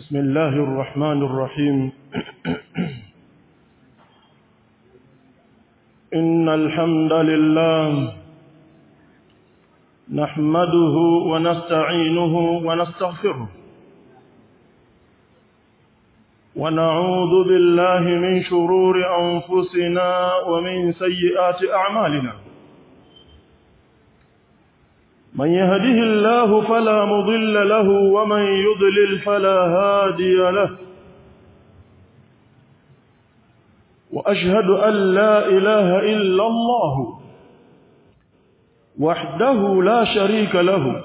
بسم الله الرحمن الرحيم إن الحمد لله نحمده ونستعينه ونستغفره ونعوذ بالله من شرور أنفسنا ومن سيئات أعمالنا من يهده الله فلا مضل له ومن يضلل فلا هادي له وأشهد أن لا إله إلا الله وحده لا شريك له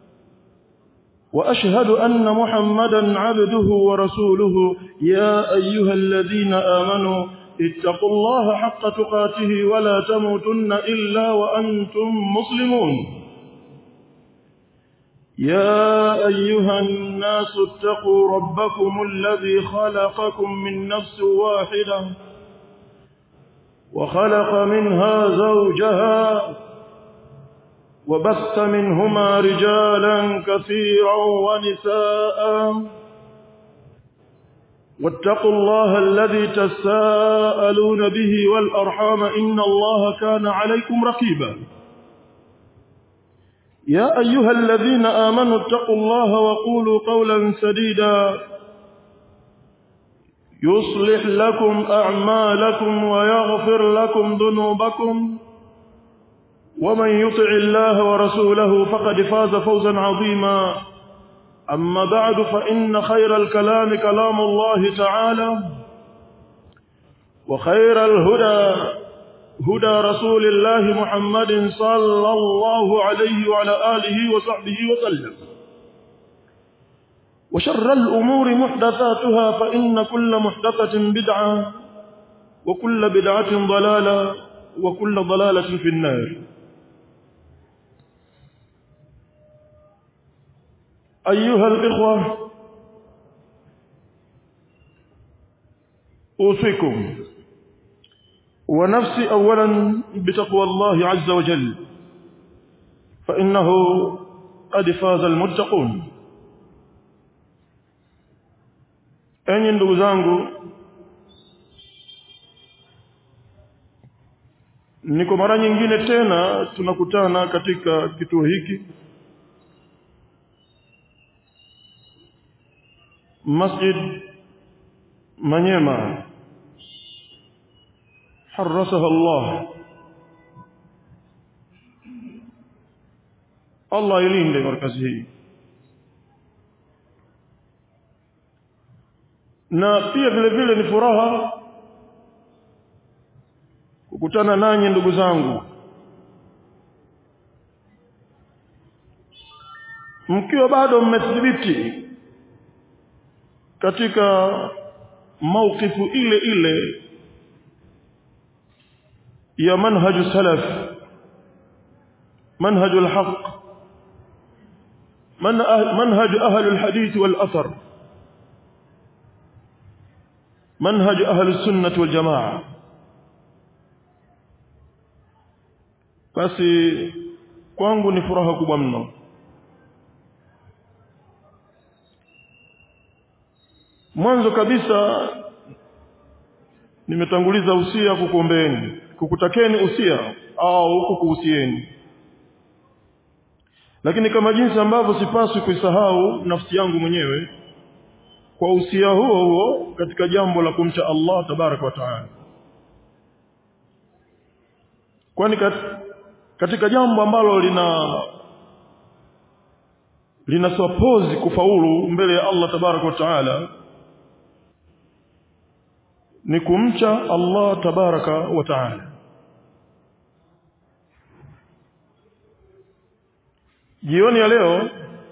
وأشهد أن محمدا عبده ورسوله يا أيها الذين آمنوا اتقوا الله حق تقاته ولا تموتن إلا وأنتم مسلمون يا أيها الناس اتقوا ربكم الذي خلقكم من نفس واحدة وخلق منها زوجها وبث منهما رجالا كثيرا ونساء واتقوا الله الذي تساءلون به والأرحام إن الله كان عليكم رقيبا يا أيها الذين آمنوا اتقوا الله وقولوا قولا سديدا يصلح لكم أعمالكم ويغفر لكم ذنوبكم ومن يطع الله ورسوله فقد فاز فوزا عظيما أما بعد فإن خير الكلام كلام الله تعالى وخير الهدى هدى رسول الله محمد صلى الله عليه وعلى آله وصحبه وسلم وشر الأمور محدثاتها فإن كل محدثة بدعة وكل بدعة ضلالة وكل ضلالة في النار أيها الإخوة أوصيكم ونفسي أولا بتقوى الله عز وجل فإنه قد فاز المتقون enyi ndugu zangu ni kwa mara nyingine tena tunakutana katika kituo hiki Masjid Manyema حرسها الله Allah ilinde markazi hii na pia vile vile ni furaha kukutana nanyi ndugu zangu mkiwa bado mmethibiti katika maukifu ile ile يا منهج السلف منهج الحق من أهل منهج أهل الحديث والأثر منهج أهل السنة والجماعة basi kwangu ni furaha kubwa mno mwanzo kabisa nimetanguliza usia kukuombeeni kukutakeni usia au kukuhusieni lakini kama jinsi ambavyo sipaswi kuisahau nafsi yangu mwenyewe kwa usia huo huo katika jambo la kumcha Allah tabaraka wa taala kwani kat, katika jambo ambalo lina lina suppose kufaulu mbele ya Allah tabaraka wa taala ni kumcha Allah tabaraka wa taala jioni ya leo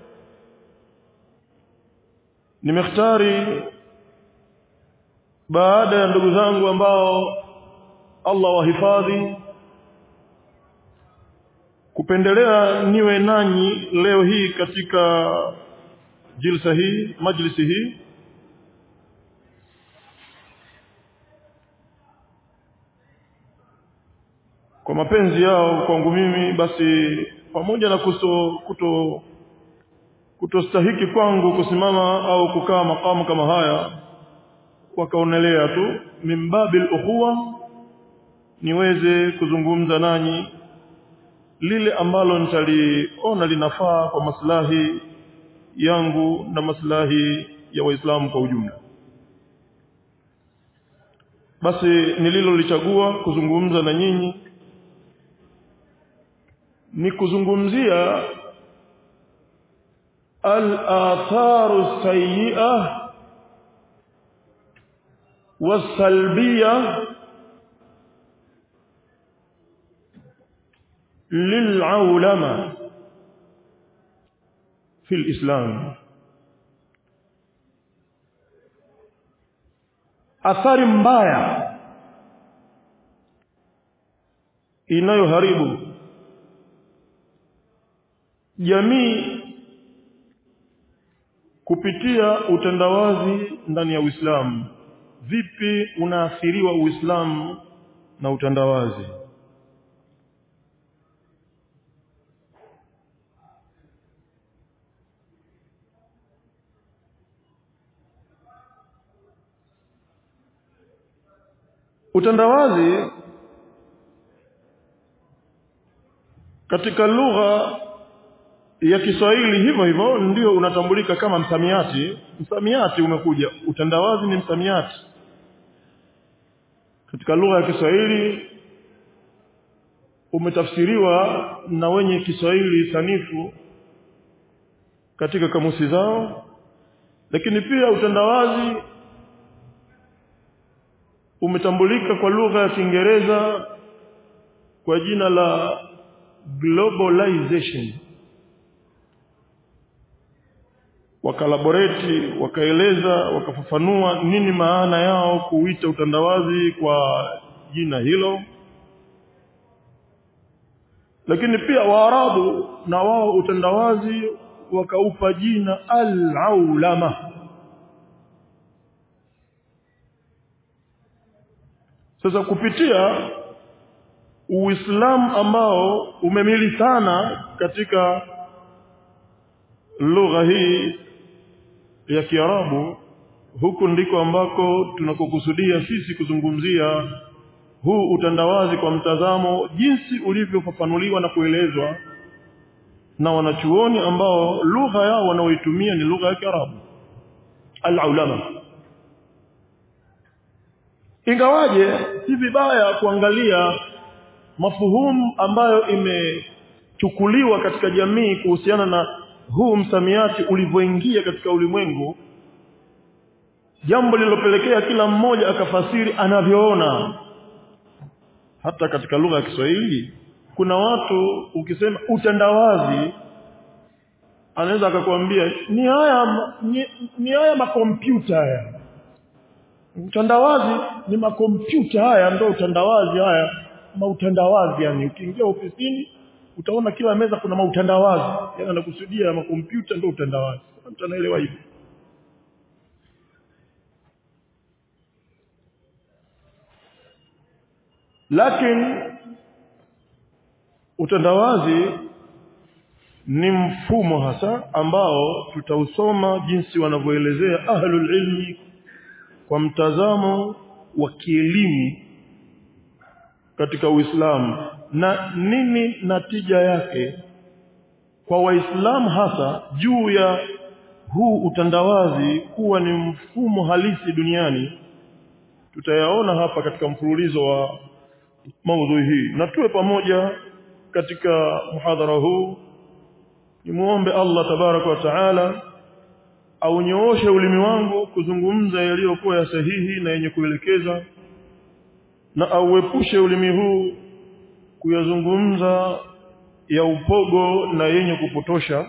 nimekhtari baada ya ndugu zangu ambao Allah wahifadhi kupendelea niwe nanyi leo hii katika jilsa hii majlisi hii kwa mapenzi yao kwangu mimi basi pamoja na kuso, kuto kutostahiki kwangu kusimama au kukaa makamu kama haya wakaonelea tu mimbabil ukhuwa niweze kuzungumza nanyi lile ambalo nitaliona linafaa kwa maslahi yangu na maslahi ya waislamu kwa ujumla basi nililolichagua kuzungumza na nyinyi ni kuzungumzia al-atharu sayyi'ah والسلبية للعولمة في الإسلام athari mbaya inayoharibu jamii kupitia utandawazi ndani ya Uislamu vipi unaathiriwa Uislamu na utandawazi utandawazi katika lugha ya Kiswahili hivyo hivyo ndio unatambulika kama msamiati msamiati umekuja utandawazi ni msamiati katika lugha ya Kiswahili umetafsiriwa na wenye Kiswahili sanifu katika kamusi zao lakini pia utandawazi umetambulika kwa lugha ya Kiingereza kwa jina la globalization wakalaboreti wakaeleza wakafafanua nini maana yao kuita utandawazi kwa jina hilo lakini pia waarabu na wao utandawazi wakaupa jina al-aulama sasa kupitia uislamu ambao umemili sana katika lugha hii ya Kiarabu huku ndiko ambako tunakokusudia sisi kuzungumzia huu utandawazi kwa mtazamo jinsi ulivyofafanuliwa na kuelezwa na wanachuoni ambao lugha yao wanaoitumia ni lugha ya Kiarabu al-ulama ingawaje si vibaya kuangalia mafuhumu ambayo imechukuliwa katika jamii kuhusiana na huu msamiati ulivyoingia katika ulimwengu jambo lililopelekea kila mmoja akafasiri anavyoona hata katika lugha ya Kiswahili kuna watu ukisema utandawazi anaweza akakwambia ni haya ni, ni haya makompyuta haya utandawazi ni makompyuta haya ndio utandawazi haya mautandawazi yani ukiingia ofisini utaona kila meza kuna mautandawazi yani anakusudia makompyuta ndio utandawazi mtu anaelewa hivyo lakini utandawazi ni mfumo hasa ambao tutausoma jinsi wanavyoelezea ahlul ilmi kwa mtazamo wa kielimu katika Uislamu na nini natija yake kwa waislamu hasa juu ya huu utandawazi kuwa ni mfumo halisi duniani tutayaona hapa katika mfululizo wa maudhui hii na tuwe pamoja katika muhadhara huu nimuombe Allah tabaraka wa taala aunyooshe ulimi wangu kuzungumza yaliyokuwa ya sahihi na yenye kuelekeza na auepushe ulimi huu kuyazungumza ya upogo na yenye kupotosha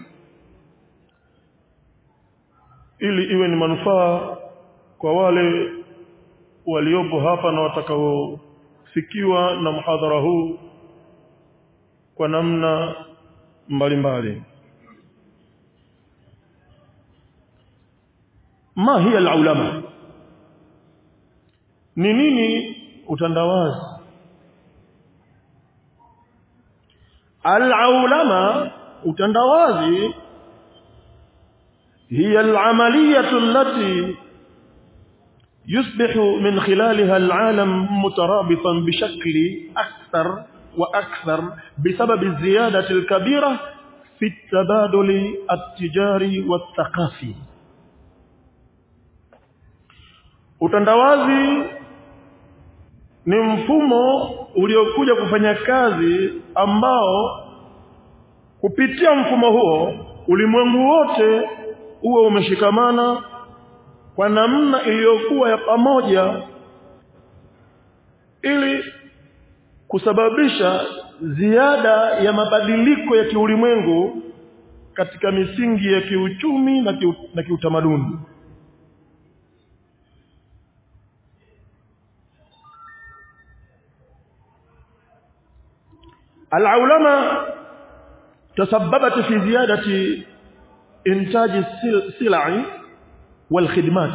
ili iwe ni manufaa kwa wale waliopo hapa na watakaofikiwa na mhadhara huu kwa namna mbalimbali ma hiya alulama ni nini utandawazi alulama utandawazi هي العملية التي يصبح من خلالها العالم مترابطا بشكل أكثر وأكثر بسبب الزيادة الكبيرة في التبادل التجاري والثقافي utandawazi ni mfumo uliokuja kufanya kazi ambao kupitia mfumo huo ulimwengu wote uwe umeshikamana kwa namna iliyokuwa ya pamoja ili kusababisha ziada ya mabadiliko ya kiulimwengu katika misingi ya kiuchumi na, kiu, na kiutamaduni العولمة تسببت في زيادة إنتاج السلع والخدمات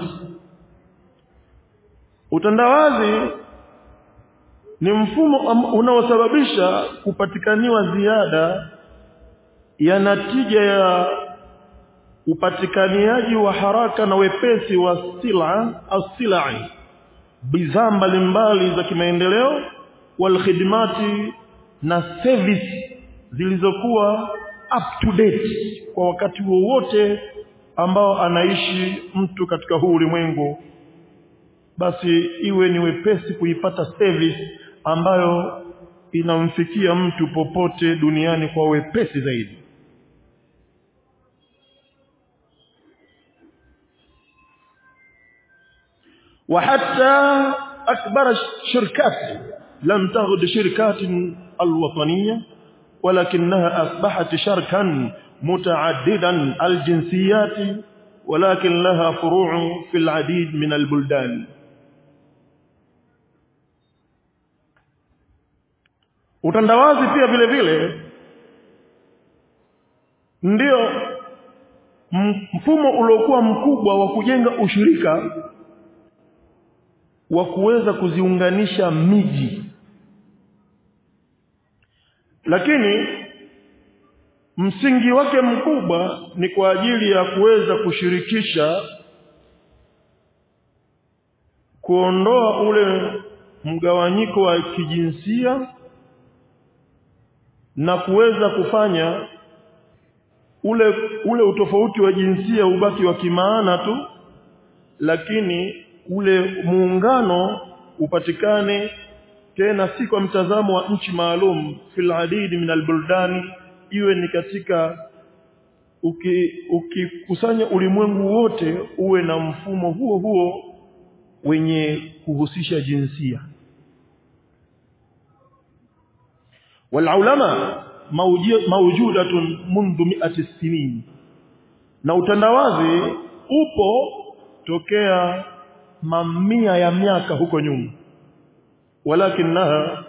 utandawazi ni mfumo unaosababisha kupatikaniwa ziada ya natija ya upatikaniaji wa haraka na wepesi wa sila asilai bidhaa mbalimbali za kimaendeleo wal khidmati na service zilizokuwa up to date kwa wakati wowote ambao anaishi mtu katika huu ulimwengu basi iwe ni wepesi kuipata service ambayo inamfikia mtu popote duniani kwa wepesi zaidi وحتى أكبر الشركات لم تغد شركات الوطنية ولكنها أصبحت شركا متعددا الجنسيات ولكن لها فروع في العديد من البلدان utandawazi pia vile vile ndio mfumo uliokuwa mkubwa wa kujenga ushirika wa kuweza kuziunganisha miji lakini msingi wake mkubwa ni kwa ajili ya kuweza kushirikisha kuondoa ule mgawanyiko wa kijinsia na kuweza kufanya ule ule utofauti wa jinsia ubaki wa kimaana tu lakini ule muungano upatikane tena si kwa mtazamo wa nchi maalum fil adid min albuldani iwe ni katika ukikusanya uki ulimwengu wote uwe na mfumo huo huo wenye kuhusisha jinsia والعلماء موجودة منذ مئة سنين na utandawazi upo tokea mamia ya miaka huko nyuma walakinaha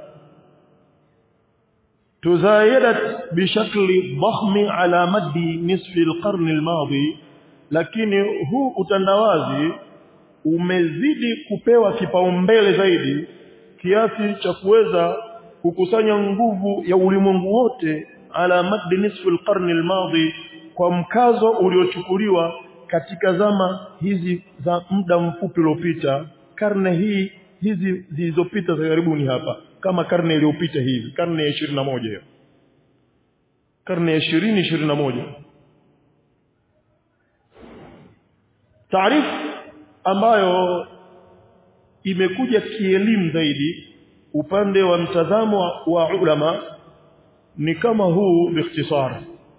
تزايدت بشكل ضخم على مد نصف القرن الماضي lakini huu utandawazi umezidi kupewa kipaumbele zaidi kiasi cha kuweza kukusanya nguvu ya ulimwengu wote ala maddi nisfu alqarn almadhi kwa mkazo uliochukuliwa katika zama hizi za muda mfupi uliopita karne hii hizi zilizopita za karibuni hapa kama karne iliyopita hivi karne ya 21 hiyo karne ya 20 21 taarifu ambayo imekuja kielimu zaidi upande wa mtazamo wa, wa ulama ni kama huu biikhtisar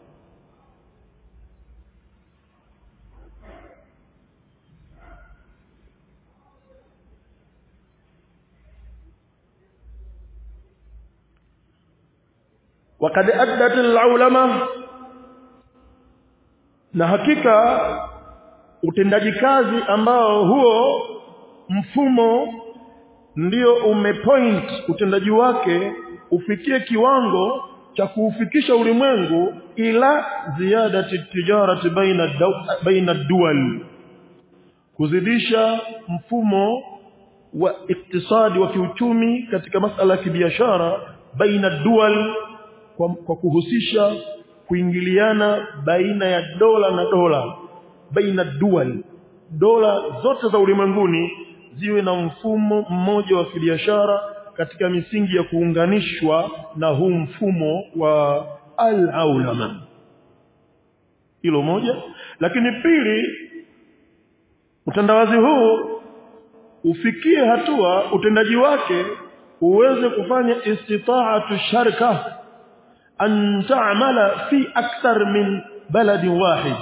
وقد أدت العلماء na hakika utendaji kazi ambao huo mfumo ndio umepoint utendaji wake ufikie kiwango cha kuufikisha ulimwengu ila ziyadati tijarati baina baina dual kuzidisha mfumo wa iktisadi wa kiuchumi katika masala ya kibiashara baina dual kwa, kwa kuhusisha kuingiliana baina ya dola na dola baina dual dola zote za ulimwenguni ziwe na mfumo mmoja wa kibiashara katika misingi ya kuunganishwa na huu mfumo wa al-aulama hilo moja lakini pili utandawazi huu ufikie hatua utendaji wake uweze kufanya istita'atu sharka an ta'mala fi akthar min baladi wahid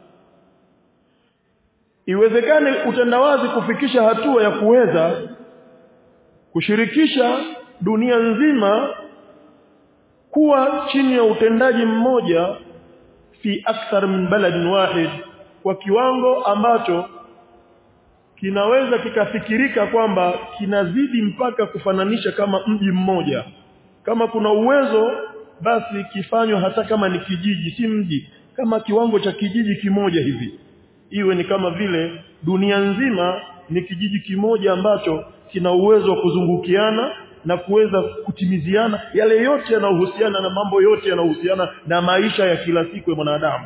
iwezekane utandawazi kufikisha hatua ya kuweza kushirikisha dunia nzima kuwa chini ya utendaji mmoja fi akthar min baladin wahid kwa kiwango ambacho kinaweza kikafikirika kwamba kinazidi mpaka kufananisha kama mji mmoja kama kuna uwezo basi kifanywa hata kama ni kijiji si mji kama kiwango cha kijiji kimoja hivi iwe ni kama vile dunia nzima ni kijiji kimoja ambacho kina uwezo wa kuzungukiana na kuweza kutimiziana yale yote yanayohusiana na mambo yote yanayohusiana na maisha ya kila siku ya mwanadamu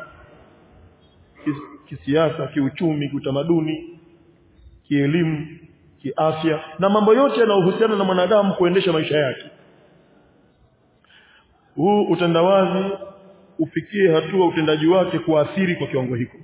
kisiasa kiuchumi kiutamaduni kielimu kiafya na mambo yote yanayohusiana na mwanadamu kuendesha maisha yake huu utandawazi ufikie hatua utendaji wake kuathiri kwa kiwango hiko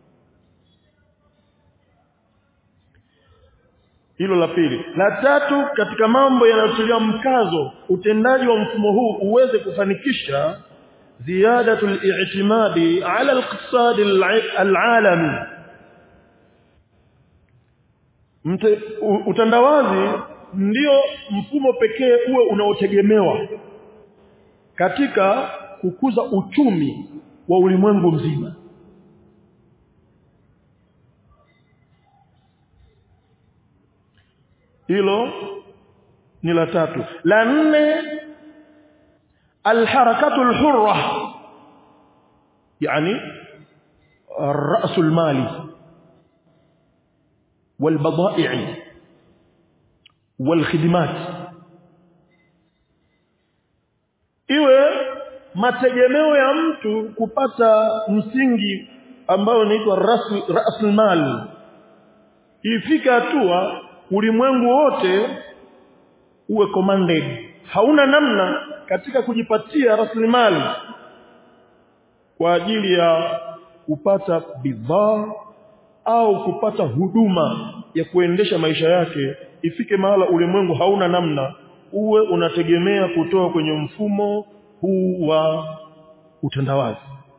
hilo la pili la tatu katika mambo yanayotilia mkazo utendaji wa mfumo huu uweze kufanikisha ziyadatul i'timadi ala al-iqtisad al-alami utandawazi ndio mfumo pekee uwe unaotegemewa katika kukuza uchumi wa ulimwengu mzima hilo ni la tatu la nne alharakatu alhurra yani الراس المالي والبضائع والخدمات iwe mategemeo ya mtu kupata msingi ambao unaitwa rasul ifika hatua ulimwengu wote uwe commanded hauna namna katika kujipatia rasilimali kwa ajili ya kupata bidhaa au kupata huduma ya kuendesha maisha yake ifike mahala ulimwengu hauna namna uwe unategemea kutoka kwenye mfumo huu wa utandawazi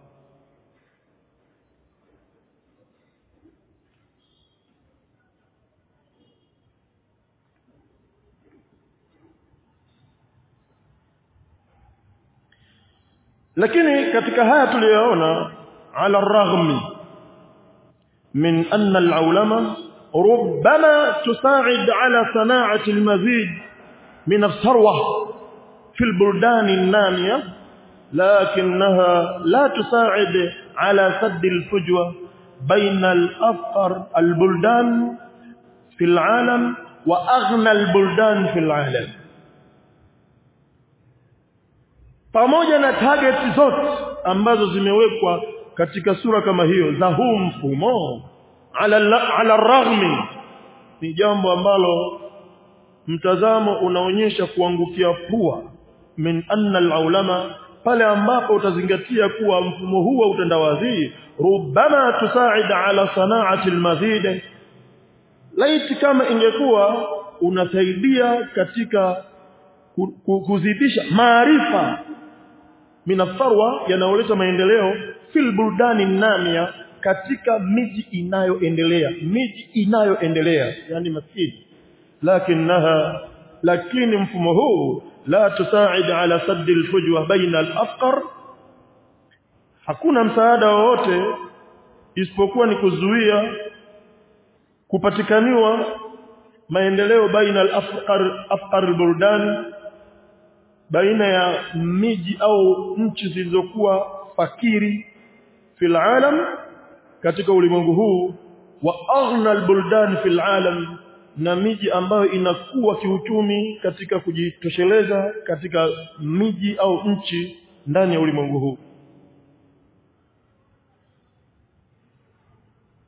lakini katika haya tuliyoona ala raghmi min anna al-ulama ربما تساعد على صناعة المزيد من الثروة في البلدان النامية لكنها لا تساعد على سد الفجوة بين الأفقر البلدان في العالم وأغنى البلدان في العالم pamoja na target zote ambazo zimewekwa katika sura kama hiyo za huu mfumo ala ala raghmi ni jambo ambalo mtazamo unaonyesha kuangukia pua min anna alulama pale ambapo utazingatia kuwa mfumo huu wa utandawazi rubama tusaid ala sanaati almazid laiti kama ingekuwa unasaidia katika kuzidisha maarifa minatharwa yanayoleta maendeleo fil buldani namia katika miji inayoendelea miji inayoendelea yani maskini lakinaha lakini mfumo huu la tusaid ala sadd alfujwa baina alafqar hakuna msaada wowote isipokuwa ni kuzuia kupatikaniwa maendeleo baina alafqar afqar albuldan baina ya miji au nchi zilizokuwa fakiri fil alam katika ulimwengu huu wa aghna albuldan fil alam na miji ambayo inakuwa kiuchumi katika kujitosheleza katika miji au nchi ndani ya ulimwengu huu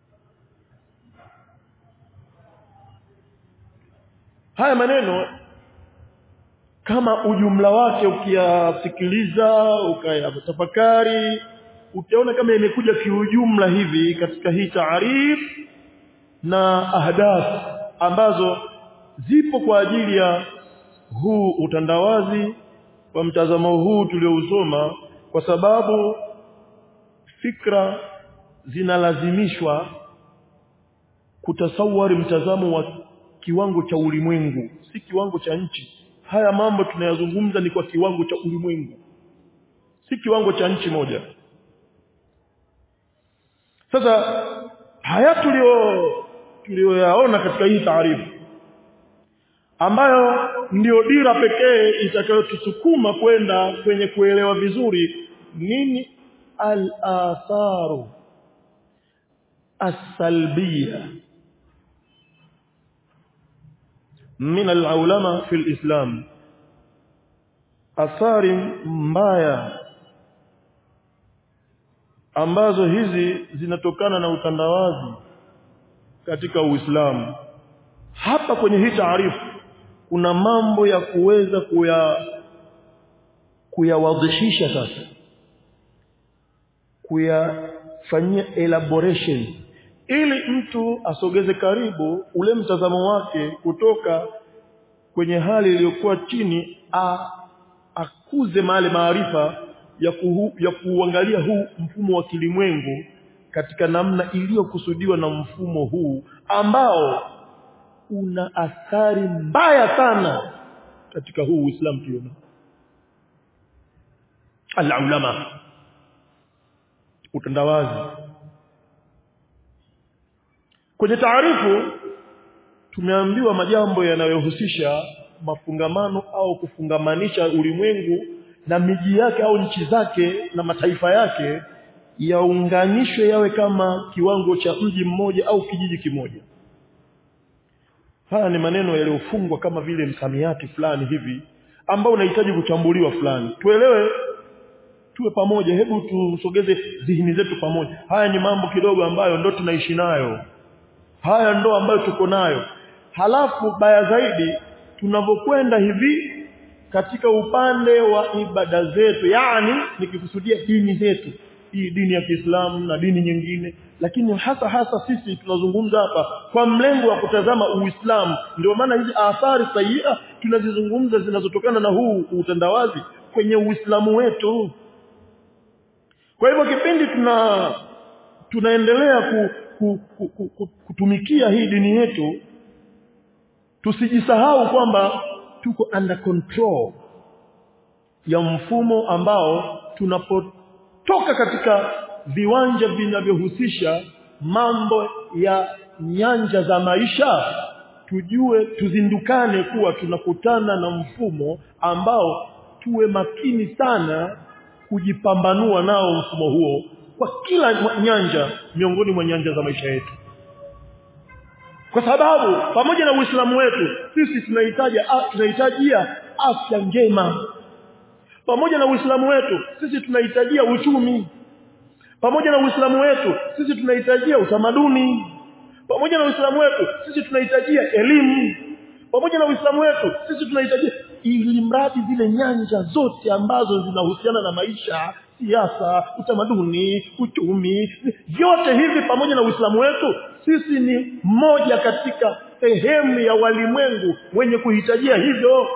haya maneno kama ujumla wake ukiyasikiliza ukayatafakari utaona kama imekuja kiujumla hivi katika hii taarif na ahdaf ambazo zipo kwa ajili ya huu utandawazi kwa mtazamo huu tuliousoma kwa sababu fikra zinalazimishwa kutasawari mtazamo wa kiwango cha ulimwengu si kiwango cha nchi haya mambo tunayazungumza ni kwa kiwango cha ulimwengu si kiwango cha nchi moja sasa haya tulio tulioyaona katika hii taarifu ambayo ndiyo dira pekee itakayotusukuma kwenda kwenye kuelewa vizuri nini al-atharu as-salbiyya min al-ulama fi al-islam athari mbaya ambazo hizi zinatokana na utandawazi katika Uislamu hapa kwenye hii taarifu kuna mambo ya kuweza kuya kuyawadhishisha sasa kuyafanyia elaboration ili mtu asogeze karibu ule mtazamo wake kutoka kwenye hali iliyokuwa chini a, akuze male maarifa ya, kuhu, ya kuangalia huu mfumo wa kilimwengu katika namna iliyokusudiwa na mfumo huu ambao una athari mbaya sana katika huu Uislamu tuliona al-ulama utandawazi kwenye taarifu tumeambiwa majambo yanayohusisha mafungamano au kufungamanisha ulimwengu na miji yake au nchi zake na mataifa yake yaunganishwe yawe kama kiwango cha mji mmoja au kijiji kimoja haya ni maneno yaliyofungwa kama vile msamiati fulani hivi ambao unahitaji kuchambuliwa fulani tuelewe tuwe pamoja hebu tusogeze zihini zetu pamoja haya ni mambo kidogo ambayo ndo tunaishi nayo haya ndo ambayo tuko nayo halafu baya zaidi tunavyokwenda hivi katika upande wa ibada zetu yani nikikusudia dini zetu hii dini ya Kiislamu na dini nyingine lakini hasa hasa sisi tunazungumza hapa kwa mlengo wa kutazama Uislamu ndio maana hizi athari sayia tunazizungumza zinazotokana na huu utandawazi kwenye Uislamu wetu kwa hivyo kipindi tuna tunaendelea ku, ku, ku, ku, ku, kutumikia hii dini yetu tusijisahau kwamba tuko under control ya mfumo ambao tunapotoka katika viwanja vinavyohusisha mambo ya nyanja za maisha tujue tuzindukane kuwa tunakutana na mfumo ambao tuwe makini sana kujipambanua nao mfumo huo kwa kila nyanja miongoni mwa nyanja za maisha yetu kwa sababu pamoja na Uislamu wetu sisi tunahitaji tunahitajia afya njema pamoja na Uislamu wetu sisi tunahitajia uchumi pamoja na Uislamu wetu sisi tunahitajia utamaduni pamoja na Uislamu wetu sisi tunahitajia elimu pamoja na Uislamu wetu sisi tunahitajia ili mradi zile nyanja zote ambazo zinahusiana na maisha siasa utamaduni uchumi vyote hivi pamoja na Uislamu wetu sisi ni moja katika sehemu ya walimwengu wenye kuhitajia hivyo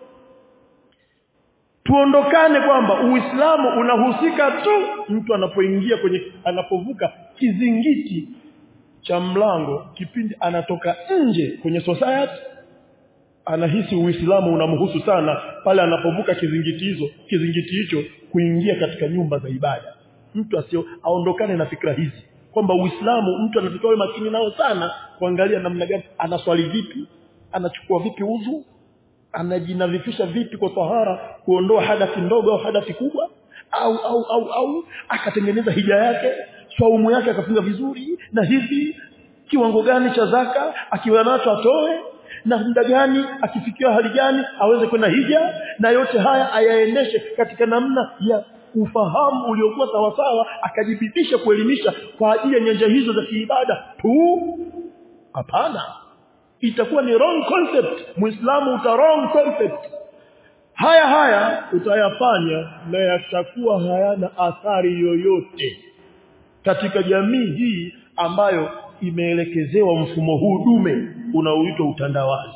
tuondokane kwamba Uislamu unahusika tu mtu anapoingia kwenye anapovuka kizingiti cha mlango kipindi anatoka nje kwenye society anahisi Uislamu unamhusu sana pale anapovuka kizingiti hizo kizingiti hicho kuingia katika nyumba za ibada mtu asio aondokane na fikra hizi kwamba Uislamu mtu anatakiwa makini nao sana kuangalia namna gani anaswali vipi anachukua vipi udhu anajinadhifisha vipi kwa tahara kuondoa hadathi ndogo au hadathi kubwa au au au au akatengeneza hija yake saumu yake akafunga vizuri na hivi kiwango gani cha zaka akiwa nacho atoe na muda gani akifikia hali gani aweze kwenda hija na yote haya ayaendeshe katika namna ya ufahamu uliokuwa sawasawa akajibidisha kuelimisha kwa ajili ya nyanja hizo za kiibada tu hapana itakuwa ni wrong concept muislamu uta wrong concept haya haya utayafanya na yatakuwa hayana athari yoyote katika jamii hii ambayo imeelekezewa mfumo huu dume unaoitwa utandawazi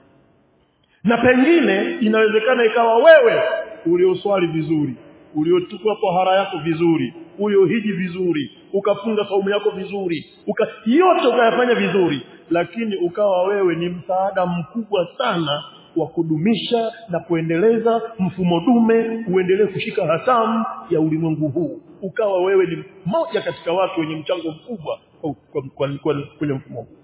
na pengine inawezekana ikawa wewe ulioswali vizuri uliochukua tahara yako vizuri uliohiji vizuri ukafunga saumu yako vizuri uka yote ukayafanya vizuri lakini ukawa wewe ni msaada mkubwa sana wa kudumisha na kuendeleza mfumo dume uendelee kushika hatamu ya ulimwengu huu ukawa wewe ni mmoja katika watu wenye mchango mkubwa kwenye mfumo huu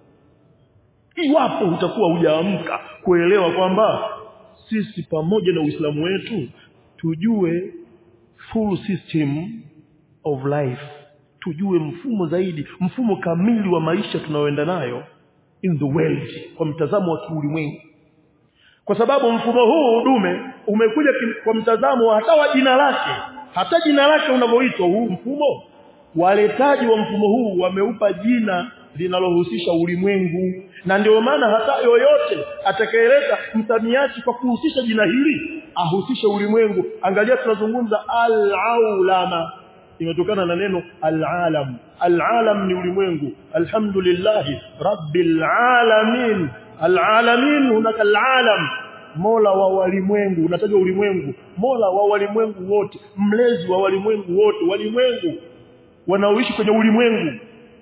iwapo utakuwa hujaamka kuelewa kwamba sisi pamoja na Uislamu wetu tujue full system of life tujue mfumo zaidi mfumo kamili wa maisha tunaoenda nayo in the world kwa mtazamo wa kiulimwengu kwa sababu mfumo huu dume umekuja kwa mtazamo wa hata wa jina lake hata jina lake unavyoitwa huu mfumo waletaji wa mfumo huu wameupa jina linalohusisha ulimwengu na ndio maana hata yoyote atakayeleta msamiati kwa kuhusisha jina hili ahusishe ulimwengu angalia tunazungumza al-aulama imetokana na neno al-alam al-alam ni ulimwengu alhamdulillah rabbil alamin al-alamin hunaka al-alam mola wa walimwengu unatajwa ulimwengu mola wa walimwengu wote mlezi wa walimwengu wote walimwengu wanaoishi kwenye ulimwengu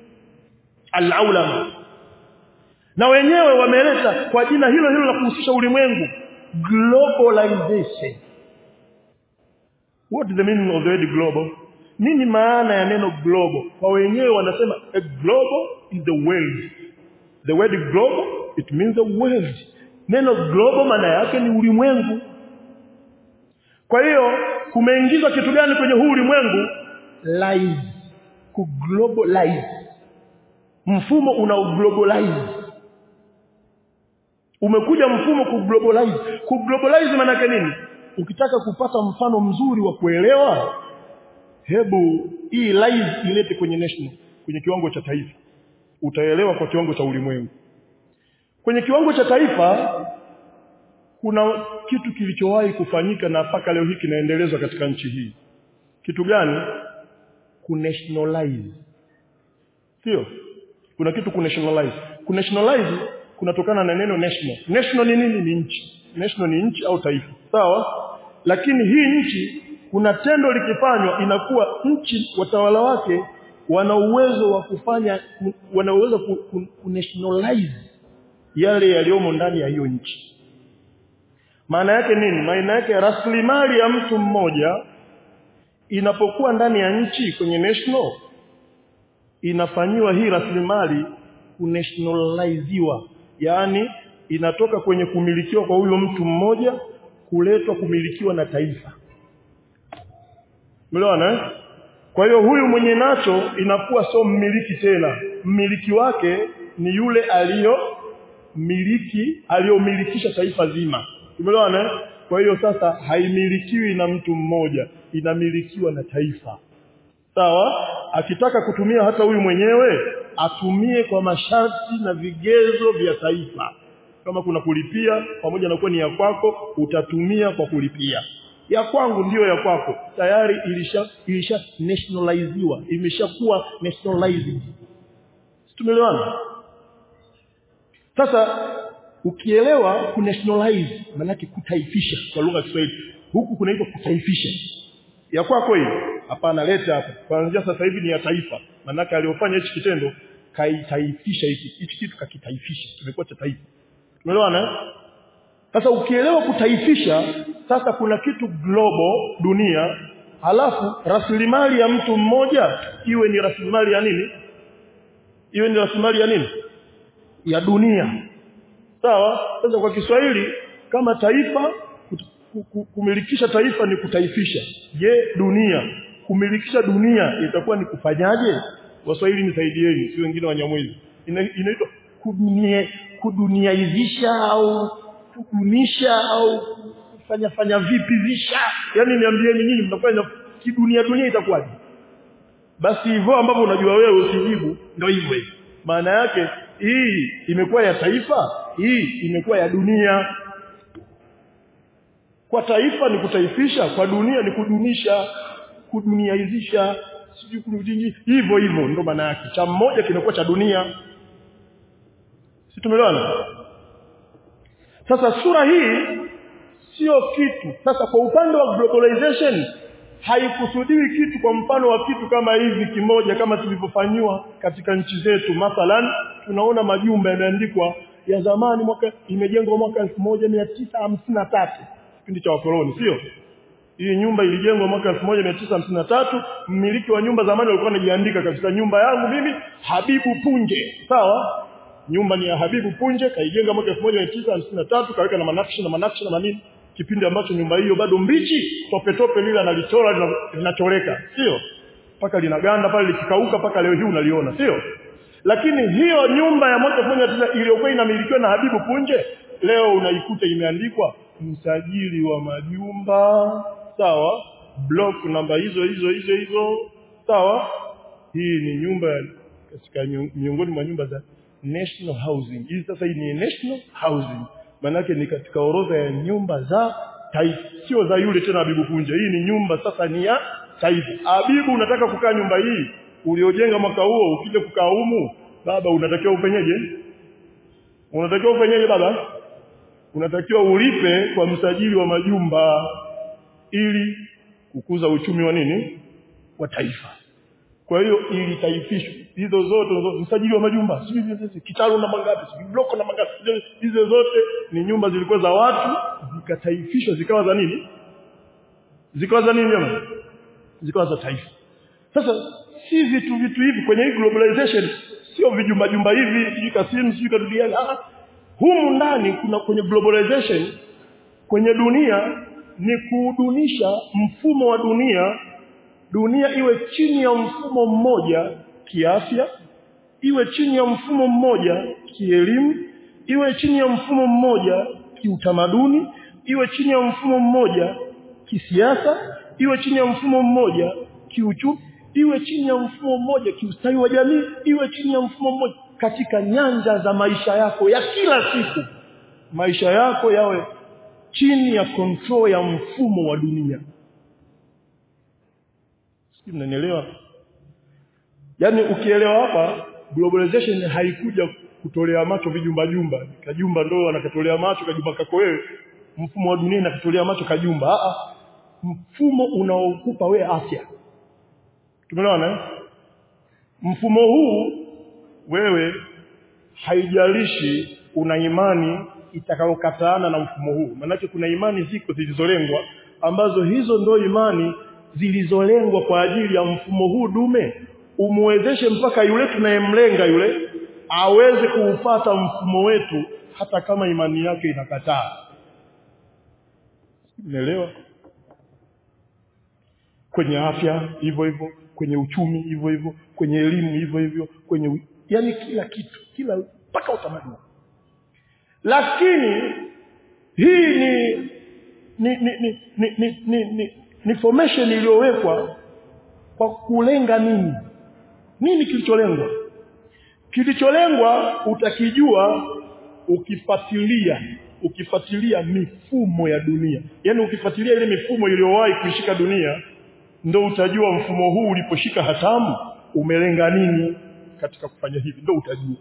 al-aulama na wenyewe wameleta kwa jina hilo hilo la kuhusisha ulimwengu globalization what is the meaning of the word global nini maana ya neno global kwa wenyewe wanasema a global is the world the word global it means the world neno global maana yake ni ulimwengu kwa hiyo kumeingizwa kitu gani kwenye huu ulimwengu live ku globalize mfumo una globalize umekuja mfumo ku globalize ku globalize maana yake nini ukitaka kupata mfano mzuri wa kuelewa hebu hii live ilete kwenye national kwenye kiwango cha taifa utaelewa kwa kiwango cha ulimwengu kwenye kiwango cha taifa kuna kitu kilichowahi kufanyika na mpaka leo hii kinaendelezwa katika nchi hii kitu gani kunationalize sio kuna kitu kunationalize kunationalize kunatokana na neno national national ni nini ni nchi national ni nchi au taifa sawa lakini hii nchi kuna tendo likifanywa inakuwa nchi watawala wake wana uwezo wa kufanya wana uwezo ku, ku, ku nationalize yale yaliyomo ndani ya hiyo nchi maana yake nini maana yake rasilimali ya mtu mmoja inapokuwa ndani ya nchi kwenye national inafanyiwa hii rasilimali kunationaliziwa yaani inatoka kwenye kumilikiwa kwa huyo mtu mmoja kuletwa kumilikiwa na taifa Umeelewana Kwa hiyo huyu mwenye nacho inakuwa sio mmiliki tena. Mmiliki wake ni yule aliyo miliki aliyomilikisha taifa zima. Umeelewana? Kwa hiyo sasa haimilikiwi na mtu mmoja, inamilikiwa na taifa. Sawa? Akitaka kutumia hata huyu mwenyewe atumie kwa masharti na vigezo vya taifa. Kama kuna kulipia pamoja na kuwa ni ya kwako, utatumia kwa kulipia. Ya kwangu ndiyo ya kwako. Tayari ilisha ilisha nationaliziwa, imeshakuwa nationalized. Tumeelewana? Sasa ukielewa ku nationalize maana kutaifisha kwa lugha ya Kiswahili. Huku kunaitwa kutaifisha. Ya kwako hii hapana leta hapa. Kuanzia sasa hivi ni ya taifa. Maana aliyofanya hichi kitendo kaitaifisha hiki. Hichi kitu kakitaifisha. Kimekuwa cha taifa. Tumeelewana? Sasa ukielewa kutaifisha, sasa kuna kitu global dunia, halafu rasilimali ya mtu mmoja iwe ni rasilimali ya nini? Iwe ni rasilimali ya nini? Ya dunia. Sawa? Sasa kwa Kiswahili kama taifa kumilikisha taifa ni kutaifisha. Je, dunia kumilikisha dunia itakuwa ni kufanyaje? Waswahili nisaidieni, si wengine Wanyamwezi. Inaitwa kudunia kuduniaizisha au kudunisha au kufanya fanya vipi visha yani niambieni nyinyi mnafanya kidunia dunia itakuwaje basi hivyo ambavyo unajua wewe usijibu ndio hivyo maana yake hii imekuwa ya taifa hii imekuwa ya dunia kwa taifa ni kutaifisha kwa dunia ni kudunisha kuduniaizisha sijui kurudingi hivyo hivyo ndo maana yake cha mmoja kinakuwa cha dunia si tumeelewana sasa sura hii sio kitu sasa kwa upande wa globalization haikusudiwi kitu kwa mfano wa kitu kama hivi kimoja kama tulivyofanywa katika nchi zetu mathalan tunaona majumba yameandikwa ya zamani mwaka imejengwa mwaka 1953 kipindi cha wakoloni sio hii nyumba ilijengwa mwaka 1953 mmiliki wa nyumba zamani alikuwa anajiandika katika nyumba yangu mimi Habibu Punje sawa nyumba ni ya Habibu Punje kaijenga mwaka 1953 kaweka na manakshi na manakshi na manini kipindi ambacho nyumba hiyo bado mbichi tope tope lile analichora linachoreka sio mpaka linaganda pale likikauka mpaka leo hii unaliona sio lakini hiyo nyumba ya mwaka 1900 iliyokuwa inamilikiwa na Habibu Punje leo unaikuta imeandikwa msajili wa majumba sawa block namba hizo hizo hizo hizo sawa hii ni nyumba katika miongoni mwa nyumba za national housing hii sasa hii ni national housing manake ni katika orodha ya nyumba za taifa sio za yule tena Habibu Punje hii ni nyumba sasa ni ya taifa Habibu unataka kukaa nyumba hii uliojenga mwaka huo ukija kukaa humu baba unatakiwa ufanyeje unatakiwa ufanyeje baba unatakiwa ulipe kwa msajili wa majumba ili kukuza uchumi wa nini wa taifa kwa hiyo ili taifishwe hizo zote msajili wa majumba sijui kitalu na mangapi sijui bloko na mangapi hizo zote ni nyumba zilikuwa za watu zikataifishwa zikawa za nini zikawa za nini jamani zikawa za taifa sasa si vitu vitu hivi kwenye hii globalization sio vijumba jumba hivi sijui kasimu sijui kadudiani ah humu ndani kuna kwenye globalization kwenye dunia ni kuudunisha mfumo wa dunia dunia iwe chini ya mfumo mmoja kiafya iwe chini ya mfumo mmoja kielimu iwe chini ya mfumo mmoja kiutamaduni iwe chini ya mfumo mmoja kisiasa iwe chini ya mfumo mmoja kiuchumi iwe chini ya mfumo mmoja kiustawi wa jamii iwe chini ya mfumo mmoja katika nyanja za maisha yako ya kila siku maisha yako yawe chini ya control ya mfumo wa dunia sisi mnanielewa yani ukielewa hapa globalization haikuja kutolea macho vijumba jumba kajumba ndo anakatolea macho kajumba kako wewe mfumo wa dunia nakatolea macho kajumba a mfumo unaokupa we afya tumeelewana mfumo huu wewe haijalishi una imani itakayokataana na mfumo huu maanake kuna imani ziko zilizolengwa ambazo hizo ndo imani zilizolengwa kwa ajili ya mfumo huu dume umwezeshe mpaka yule tunayemlenga yule aweze kuufata mfumo wetu hata kama imani yake inakataa umeelewa kwenye afya hivyo hivyo kwenye uchumi hivyo hivyo kwenye elimu hivyo hivyo kwenye yani kila kitu kila mpaka utamaduni lakini hii ni ni ni ni ni, ni, ni, ni, ni formation iliyowekwa kwa kulenga nini nini kilicholengwa kilicholengwa utakijua ukifuatilia ukifuatilia mifumo ya dunia yani ukifuatilia ile mifumo iliyowahi kuishika dunia ndo utajua mfumo huu uliposhika hatamu umelenga nini katika kufanya hivi ndo utajua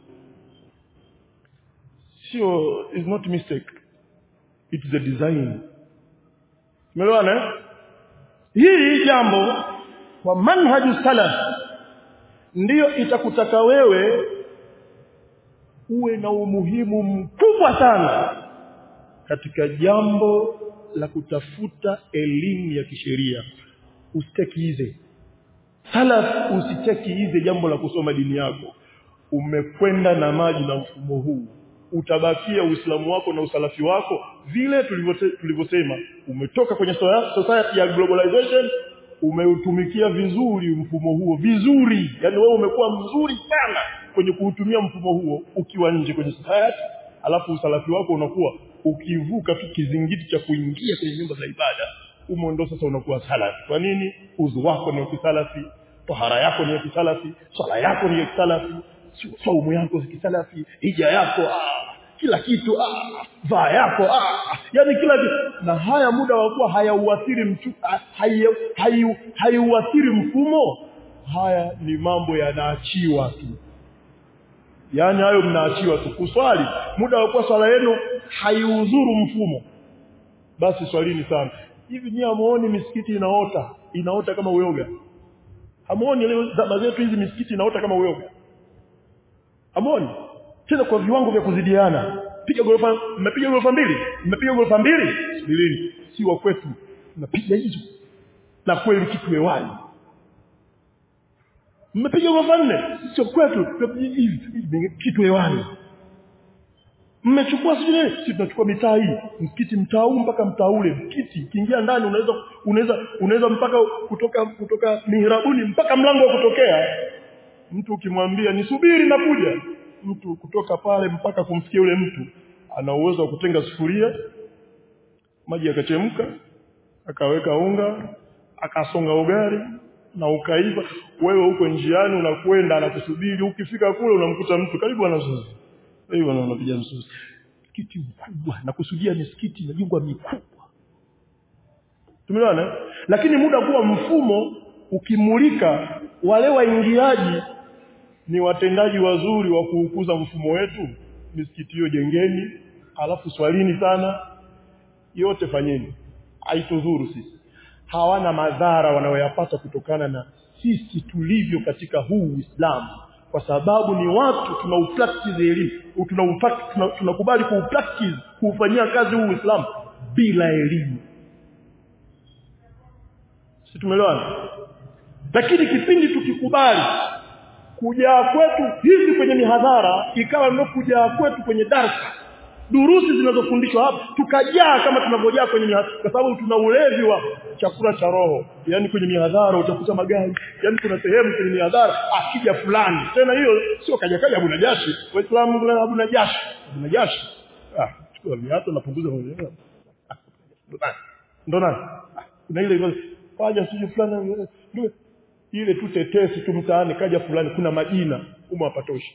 sio is not mistake it is a design umeelewana hili jambo kwa manhaju salaf ndiyo itakutaka wewe uwe na umuhimu mkubwa sana katika jambo la kutafuta elimu ya kisheria usitekiize salaf usitekiize jambo la kusoma dini yako umekwenda na maji na mfumo huu utabakia uislamu wako na usalafi wako vile tulivyosema umetoka kwenye society ya globalization umeutumikia vizuri mfumo huo vizuri yani wewe umekuwa mzuri sana kwenye kuutumia mfumo huo ukiwa nje kwenye society alafu usalafi wako unakuwa ukivuka tu kizingiti cha kuingia kwenye nyumba za ibada umo ndo sasa unakuwa salafi kwa nini uzu wako ni wa kisalafi tahara yako ni ya kisalafi swala yako ni ya kisalafi saumu yako kisalafi hija yako ah, kila kitu ah, vaa yako ah, yani kila kitu na haya muda wa kuwa hayauathiri mchu haiuathiri hai, hai mfumo haya ni mambo yanaachiwa tu yaani hayo mnaachiwa tu kuswali muda wa kuwa swala yenu haiudhuru mfumo basi swalini sana hivi nyie hamuoni misikiti inaota inaota kama uyoga hamuoni leo zama zetu hizi misikiti inaota kama uyoga hamuoni tena kwa viwango vya kuzidiana piga gorofa mmepiga gorofa mbili mmepiga gorofa mbili subirini si wa kwetu tunapiga hizo na kweli kitu hewani mmepiga gorofa nne sio kwetu hivi kitu hewani mmechukua sijui sisi tunachukua mitaa hii msikiti mtaa huu mpaka mtaa ule msikiti ukiingia ndani unaweza unaweza unaweza mpaka kutoka kutoka mihrabuni mpaka mlango wa kutokea mtu ukimwambia nisubiri nakuja mtu kutoka pale mpaka kumfikia yule mtu ana uwezo wa kutenga sufuria maji yakachemka akaweka unga akasonga ugali na ukaiva wewe huko njiani unakwenda anakusubiri ukifika kule unamkuta mtu karibu anazoezi hiyo wanapiga msusi msikiti mkubwa na kusudia misikiti inajengwa mikubwa tumeelewana lakini muda kuwa mfumo ukimulika wale waingiaji ni watendaji wazuri wa kuukuza mfumo wetu misikiti hiyo jengeni alafu swalini sana yote fanyeni haitudhuru sisi hawana madhara wanayoyapata kutokana na sisi tulivyo katika huu Uislamu kwa sababu ni watu tunaupractice elimu tunakubali tuna, tuna kuupractice kuufanyia kazi huu Uislamu bila elimu si tumeelewana lakini kipindi tukikubali kujaa kwetu hizi kwenye mihadhara ikawa ndio kujaa kwetu kwenye darsa durusi zinazofundishwa hapa tukajaa kama tunavyojaa kwenye mihadhara kwa sababu tuna ulevi wa chakula cha roho yani kwenye mihadhara utakuta magari yani kuna sehemu kwenye mihadhara akija fulani tena hiyo sio kaja kaja Abu Najashi waislamu kuna Abu Najashi Abu Najashi ah chukua viatu napunguza mwenyewe ndo nani kuna ile kaja siju fulani ndio ile tu tetesi tu mtaani kaja fulani kuna majina umo hapatoshi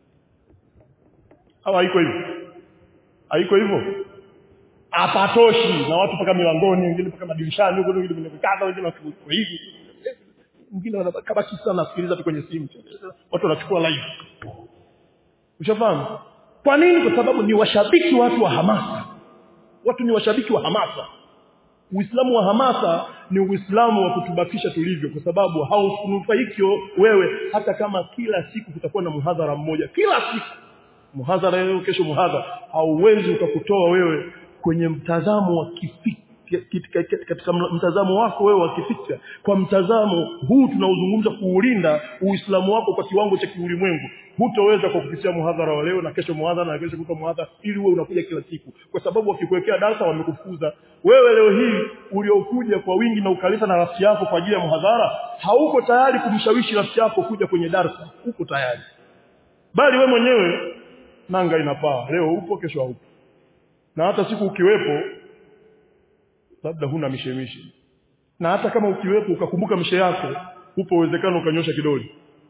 au haiko hivyo haiko hivyo hapatoshi na watu paka milangoni wengine paka madirishani huko wengine wamekata wengine wako hivi wengine wanabaki sana nasikiliza tu kwenye simu watu wanachukua live ushafahamu kwa nini kwa sababu ni washabiki watu wa hamasa watu ni washabiki wa hamasa Uislamu wa hamasa ni Uislamu wa kutubakisha tulivyo kwa sababu haunufaiki wewe hata kama kila siku kutakuwa na muhadhara mmoja kila siku muhadhara leo kesho muhadhara hauwezi ukakutoa wewe kwenye mtazamo wa kifikra katika mtazamo wako wewe wa kifikra kwa mtazamo huu tunaozungumza kuulinda uislamu wako kwa kiwango cha kiulimwengu hutoweza kwa kupitia muhadhara wa leo na kesho muhadhara na kesho kutoa muhadhara ili wewe unakuja kila siku kwa sababu wakikuwekea darasa wamekufuza wewe leo hii uliokuja kwa wingi na ukaleta na rafiki yako kwa ajili ya muhadhara hauko tayari kumshawishi rafiki yako kuja kwenye darasa uko tayari bali we mwenyewe nanga inapaa leo upo kesho haupo na hata siku ukiwepo labda huna mishemishe na hata kama ukiwepo ukakumbuka mishe yako upo uwezekano ukanyosha kidole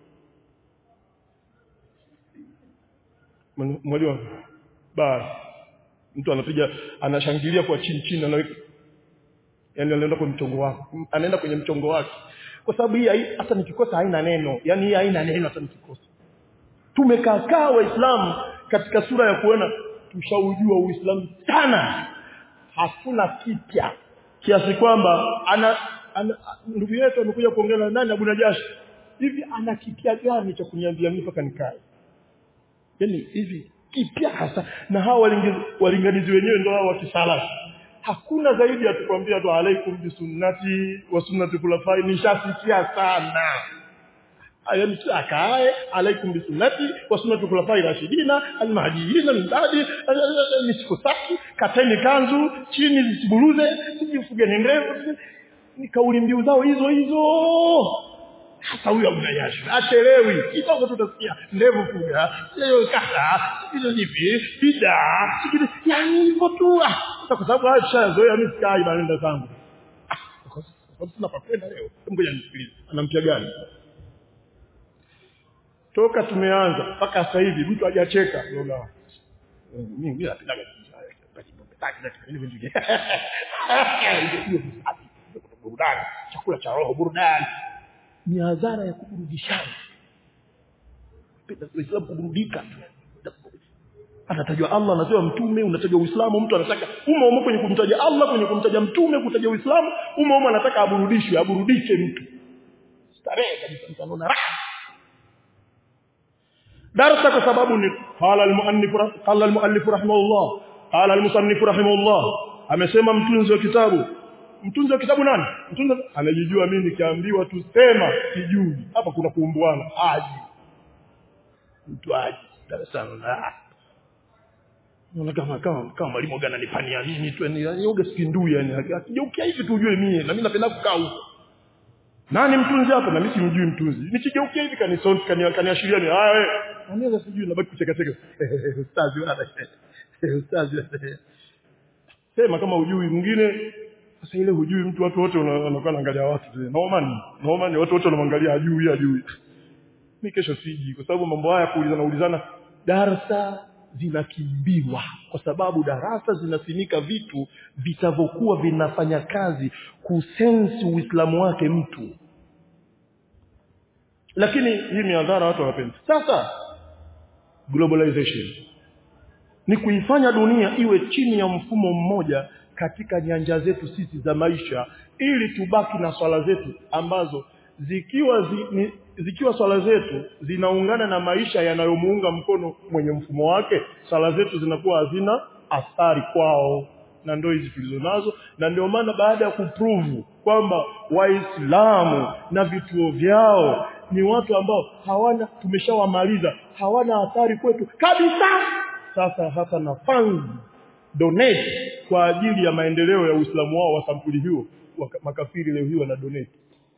mwalimu basi mtu anapiga anashangilia kwa chini chini anaweka yani anaenda kwenye mchongo wako anaenda kwenye mchongo wake kwa sababu hii hata nikikosa haina neno yani hii haina neno hata nikikosa tumekaa waislamu katika sura ya kuona tushaujua uislamu sana hakuna kipya kiasi kwamba ana, ana ndugu yetu amekuja kuongea na nani Abu Najashi hivi ana kipya gani cha kuniambia mimi mpaka nikae yani hivi kipya hasa na hawa walinganizi, walinganizi wenyewe ndio hao wa kisalafi hakuna zaidi ya tukwambia tu alaikum bisunnati wa sunnati khulafai nishasikia sana yani akae alaikum bisunnati wa sunnati khulafai rashidina almahdiyina min ba'di nisikosaki kateni kanzu chini zisiburuze sijifugeni ndevu ni kauli mbiu zao hizo hizo hasa huyo mnayashi achelewi kidogo tutasikia ndevu fuga sio kata hizo hivi bida yani hivyo tu kwa sababu haya tushazoea mimi sikai naenda zangu kwa sababu sina pa kwenda leo ngoja nisikilize anampia gani toka tumeanza mpaka sasa hivi mtu hajacheka unaona mimi mimi napenda burudani chakula cha roho burudani ni hadhara ya kuburudishana Uislamu kuburudika anatajwa Allah anatajwa mtume unatajwa Uislamu mtu anataka umo umo kwenye kumtaja Allah kwenye kumtaja mtume kutaja Uislamu umo umo anataka aburudishwe aburudike mtu starehe kabisa mtu anaona raha darasa kwa sababu ni qala al-muallif qala al-muallif rahimahullah qala al-musannif rahimahullah amesema mtunzi wa kitabu mtunzi wa kitabu nani mtunzi anajijua mimi nikiambiwa tu sema sijui hapa kuna kuumbuana aji mtu aji darasani na Unaona kama kama kama mwalimu gani anipania mimi tu yani yoga sikindui yani akigeukia hivi tu ujue mimi na mimi napenda kukaa huko nani mtunzi hapa na mimi simjui mtunzi nikigeukia hivi kanisonti kaniashiria ni haya wewe anaweza sijui nabaki kucheka cheka ustazi wala ustazi sema kama hujui mwingine sasa ile hujui mtu watu wote wanakuwa naangalia watu tena normal normal watu wote wanamwangalia hajui hajui mimi kesho siji kwa sababu mambo haya kuulizana ulizana darasa zinakimbiwa kwa sababu darasa zinasimika vitu vitavyokuwa vinafanya kazi kusensi uislamu wake mtu lakini hii miadhara watu hawapendi sasa globalization ni kuifanya dunia iwe chini ya mfumo mmoja katika nyanja zetu sisi za maisha ili tubaki na swala zetu ambazo zikiwa zi, ni, zikiwa swala zetu zinaungana na maisha yanayomuunga mkono mwenye mfumo wake swala zetu zinakuwa hazina athari kwao na ndio hizi tulizo nazo na ndio maana baada ya kuprove kwamba waislamu na vituo vyao ni watu ambao hawana tumeshawamaliza hawana athari kwetu kabisa sasa hata na funds donate kwa ajili ya maendeleo ya Uislamu wao wa sampuli hiyo makafiri leo hii wana donate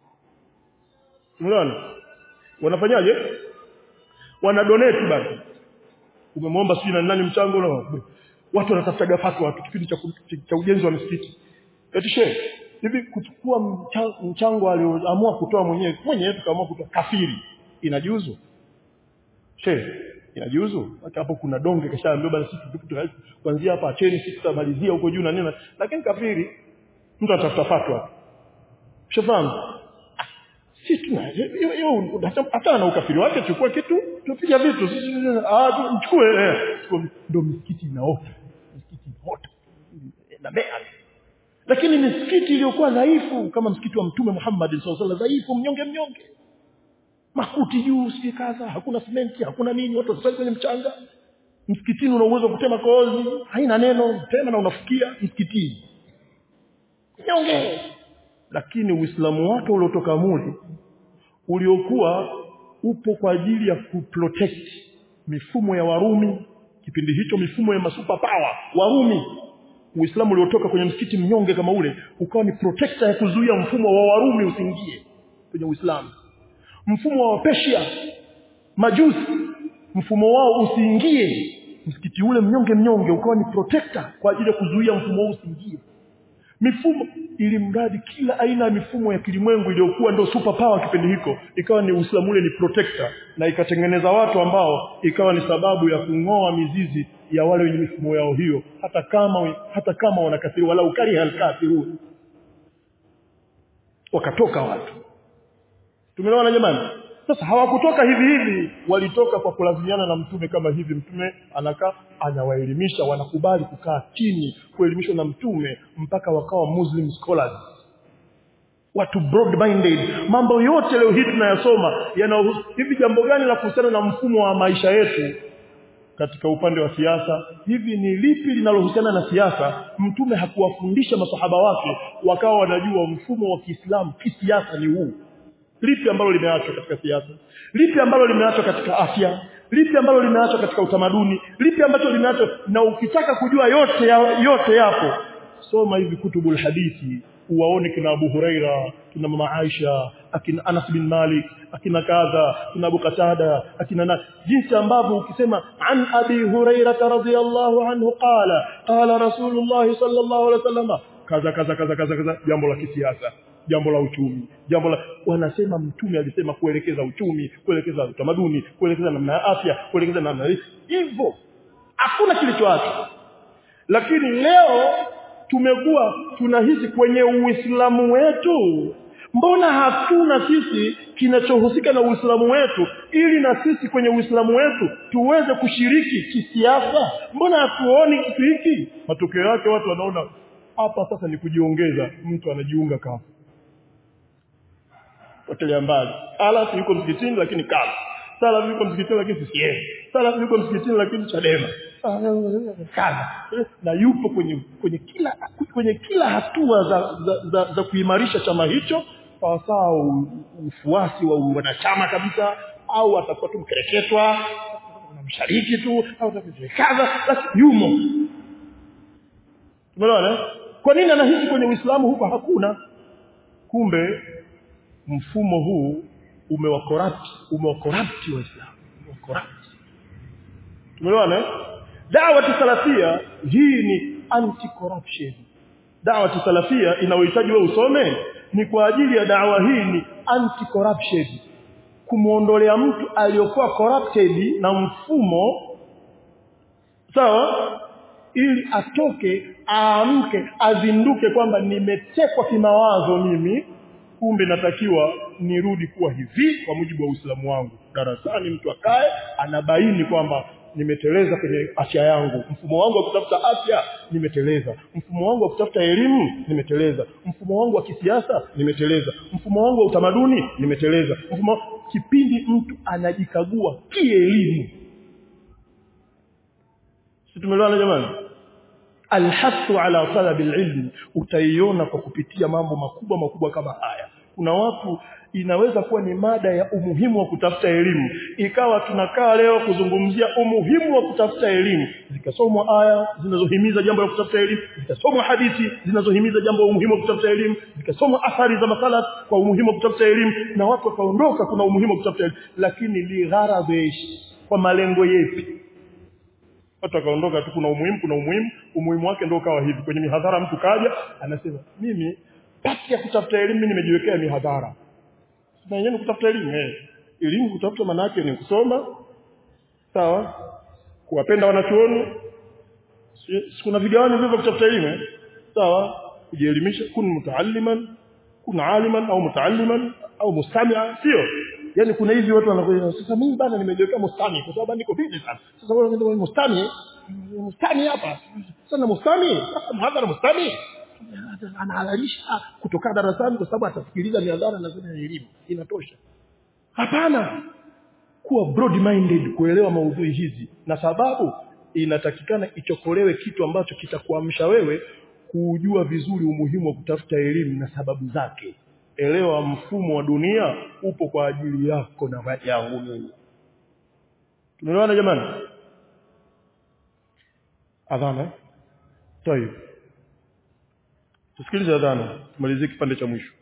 unaona wanafanyaje wana donate basi umemwomba sijui na nani mchango na watu wanatafuta fatwa watu kipindi cha, cha ujenzi wa misikiti eti shehe hivi kuchukua mchango, mchango alioamua kutoa mwenyewe mwenyewe tukaamua kutoa kafiri inajuzu shehe inajuzu hapo kuna donge kashaambiwa basi sisi kuanzia hapa acheni sisi tutamalizia huko juu na nini lakini kafiri mtu anatafuta fatwa shafahamu si tuna hata na ukafiri wake chukua kitu tupige vitu ah mchukue ndio misikiti inaota misikiti inaota na bea lakini misikiti iliyokuwa dhaifu kama msikiti wa mtume Muhammad sallallahu alaihi wasallam dhaifu mnyonge mnyonge makuti juu si kadha hakuna simenti hakuna nini watu wasali kwenye mchanga msikitini una uwezo kutema kozi haina neno tena na unafikia msikitini nyonge lakini uislamu wake uliotoka muli uliokuwa upo kwa ajili ya kuprotect mifumo ya Warumi kipindi hicho mifumo ya masuper power Warumi Uislamu uliotoka kwenye msikiti mnyonge kama ule ukawa ni protector ya kuzuia mfumo wa Warumi usiingie kwenye Uislamu mfumo wa Persia majusi mfumo wao usiingie msikiti ule mnyonge mnyonge ukawa ni protector kwa ajili ya kuzuia mfumo huu usiingie mifumo ili mradi kila aina ya mifumo ya kilimwengu iliyokuwa ndio super power kipindi hiko ikawa ni Uislamu ule ni protector na ikatengeneza watu ambao ikawa ni sababu ya kung'oa mizizi ya wale wenye mifumo yao hiyo hata kama hata kama wanakafiri wala ukari halkafirun wakatoka watu tumeelewana jamani sasa hawakutoka hivi hivi walitoka kwa kulazimiana na mtume kama hivi mtume anakaa anawaelimisha wanakubali kukaa chini kuelimishwa na mtume mpaka wakawa muslim scholars watu broad minded mambo yote leo hii tunayasoma yana hivi jambo gani la kuhusiana na mfumo wa maisha yetu katika upande wa siasa hivi ni lipi linalohusiana na siasa mtume hakuwafundisha masahaba wake wakawa wanajua mfumo wa Kiislamu kisiasa ni huu lipi ambalo limeachwa katika siasa lipi ambalo limeachwa katika afya lipi ambalo limeachwa katika utamaduni lipi ambacho limeachwa na ukitaka kujua yote ya, yote yapo soma hivi kutubul hadithi uwaone kina Abu Huraira kina mama Aisha akina Anas bin Malik akina kadha kina Abu Qatada akina na jinsi ambavyo ukisema an Abi Huraira radhiyallahu anhu qala qala Rasulullah sallallahu alaihi wasallam kaza kaza kaza kaza kaza jambo la kisiasa jambo la uchumi jambo la wanasema mtume alisema kuelekeza uchumi kuelekeza utamaduni kuelekeza namna ya afya kuelekeza namna hii hivyo hakuna kilichoachwa lakini leo tumekuwa tunahisi kwenye uislamu wetu mbona hatuna sisi kinachohusika na uislamu wetu ili na sisi kwenye uislamu wetu tuweze kushiriki kisiasa mbona hatuoni kitu hiki matokeo yake watu wanaona hapa sasa ni kujiongeza mtu anajiunga kafu potelea mbali alafu yuko msikitini lakini kafu sala yuko msikitini lakini CCM sala yuko msikitini lakini Chadema kaza na yupo kwenye kwenye kila kwenye kila hatua za za, za, za kuimarisha chama hicho sawasawa ufuasi wa wanachama kabisa au atakuwa tu mkereketwa mshariki tu au kaza basi yumo umeelewana kwa nini anahisi kwenye Uislamu huko hakuna kumbe mfumo huu umewakorapti umewakorapti waislamu umewakorapti tumeelewana da'wa salafia hii ni anti corruption da'wa salafia inayohitaji wewe usome ni kwa ajili ya da'wa hii ni anti corruption kumuondolea mtu aliyokuwa corrupted na mfumo sawa ili atoke aamke azinduke kwamba nimetekwa kimawazo mimi kumbe natakiwa nirudi kuwa hivi kwa mujibu wa Uislamu wangu darasani mtu akae anabaini kwamba nimeteleza kwenye afya yangu mfumo wangu wa kutafuta afya nimeteleza mfumo wangu wa kutafuta elimu nimeteleza mfumo wangu wa kisiasa nimeteleza mfumo wangu wa utamaduni nimeteleza mfumo kipindi mtu anajikagua kielimu si tumeelewana jamani alhasu ala talabi alilm utaiona kwa kupitia mambo makubwa makubwa kama haya kuna watu inaweza kuwa ni mada ya umuhimu wa kutafuta elimu ikawa tunakaa leo kuzungumzia umuhimu wa kutafuta elimu zikasomwa aya zinazohimiza jambo la kutafuta elimu zikasomwa hadithi zinazohimiza jambo la umuhimu wa kutafuta elimu zikasomwa athari za masalaf kwa umuhimu wa kutafuta elimu na watu wakaondoka kuna umuhimu wa kutafuta elimu lakini ligharadhi kwa malengo yepi watu wakaondoka tu kuna umuhimu kuna umuhimu umuhimu wake ndio ukawa hivi kwenye mihadhara mtu kaja anasema mimi pati ya kutafuta elimu mimi nimejiwekea mihadhara na yenyewe kutafuta elimu eh elimu kutafuta maana yake ni kusoma sawa kuwapenda wanachuoni si kuna vigawanyo vivyo kutafuta elimu eh? sawa kujielimisha kun mutaalliman kun aliman au mutaalliman au mustami'a sio yani kuna hivi watu wanakuja sasa mimi bana nimejiwekea mustami kwa sababu niko busy sana sasa wewe ndio mustami mustami hapa sasa mustami sasa mhadhara mustami anahalalisha kutoka darasani kwa sababu atasikiliza mihadhara na zile elimu inatosha hapana kuwa broad minded kuelewa maudhui hizi na sababu inatakikana ichokolewe kitu ambacho kitakuamsha wewe kujua vizuri umuhimu wa kutafuta elimu na sababu zake elewa mfumo wa dunia upo kwa ajili yako na yangu mimi tumeelewana jamani adhana tayeb tusikilize adhana tumalizie kipande cha mwisho